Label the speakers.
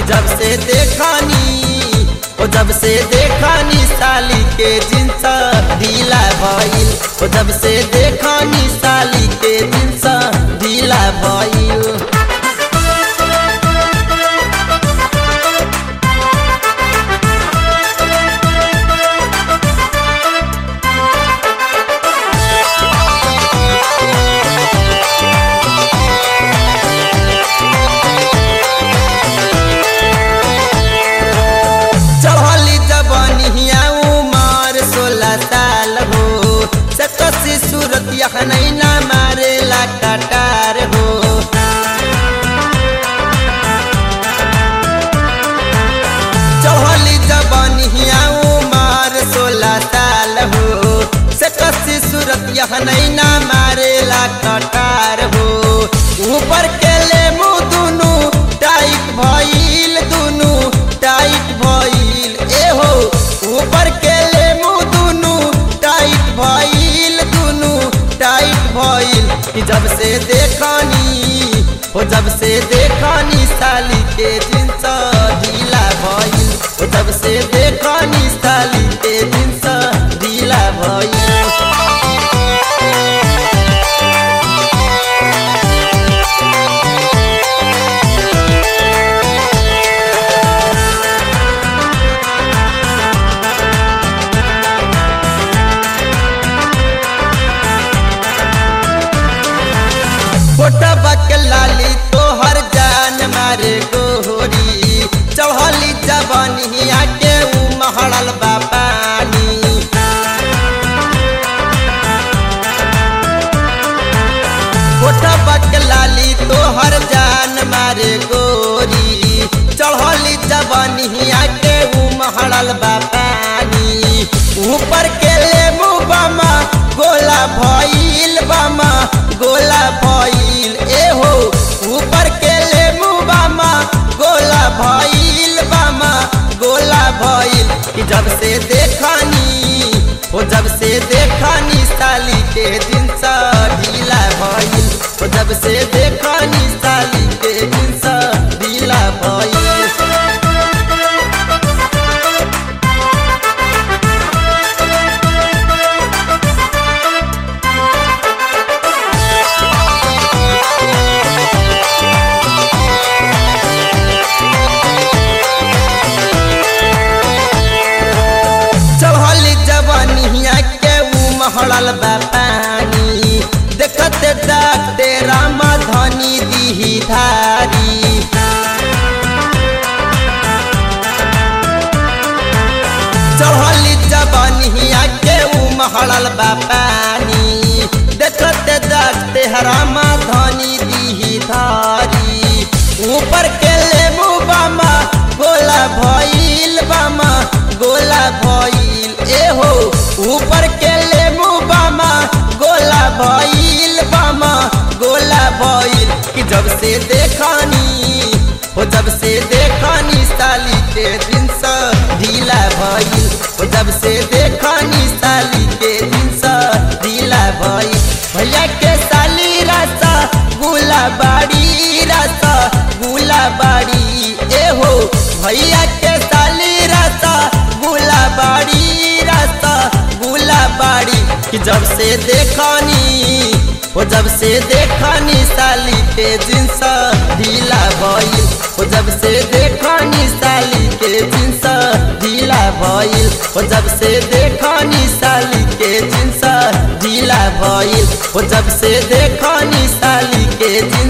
Speaker 1: जब से देखानी ओ जब से देखानी साली के जिन्स ढीला भइल ओ जब से देखानी साली के जिन्स ढीला भइल चढ़ली जबनिया उमर सोलह साल हो सकसी सूरत नहीं ना मारेला कटार हो चढ़ली जबनिया उमर सोलह साल हो सकसी सूरत नहीं ना मारेला कटार हो ऊपर के ले मुँह दुनू टाइट भइल दुनू टाइट भइल ए हो ऊपर के ले मुँह दुनू टाइट भइल दुनू टाइट भइल कि जब से देखनी हो जब से देखनी साली के जिन्स ढीला भइल हो जब से देखनी साली के जिन्स ढीला भइल फोटा बक लाली तोहर जान मारे गोहरी चढ़ली जबनिया के उ महड़ल बा पानी फोटा बक लाली तोहर जान मारे गोरी चढ़ली जबनिया के उ महड़ल बा पानी ऊपर के ले मुँह बामा गोला भइल बामा गोला भइल ए हो ऊपर के ले मुँह बामा गोला भइल बामा गोला भइल कि जब से देखनी हो जब से देखनी साली के जिन्स ढीला भइल हो जब से देखनी साली के जिन्स ढीला भइल चढ़ली जवनिया के उ महड़ल बा पानी देखते डाकते राम धनी दीही धारी चढ़ली जवनिया के उ महड़ल बा पानी देखते डाकते राम धनी दीही धारी ऊपर के ले मुँह बामा गोला भइल बामा गोला भइल ए हो ऊपर के ले मुँह बामा गोला भइल बामा गोला भइल कि जब से देखनी हो जब से देखनी साली के जिन्स ढीला भइल हो जब से देखनी साली के जिन्स ढीला भइल भैया के साली रासा गुला बाड़ी रासा गुला बाड़ी ए हो भैया के साली रासा गुला बाड़ी रासा गुला बाड़ी कि जब से देखनी हो जब से देखनी साली के जिन्स ढीला भइल हो जब से देखनी साली के जिन्स ढीला भइल हो जब से देखनी साली के जिन्स ढीला भइल हो जब से देखनी साली के जिन्स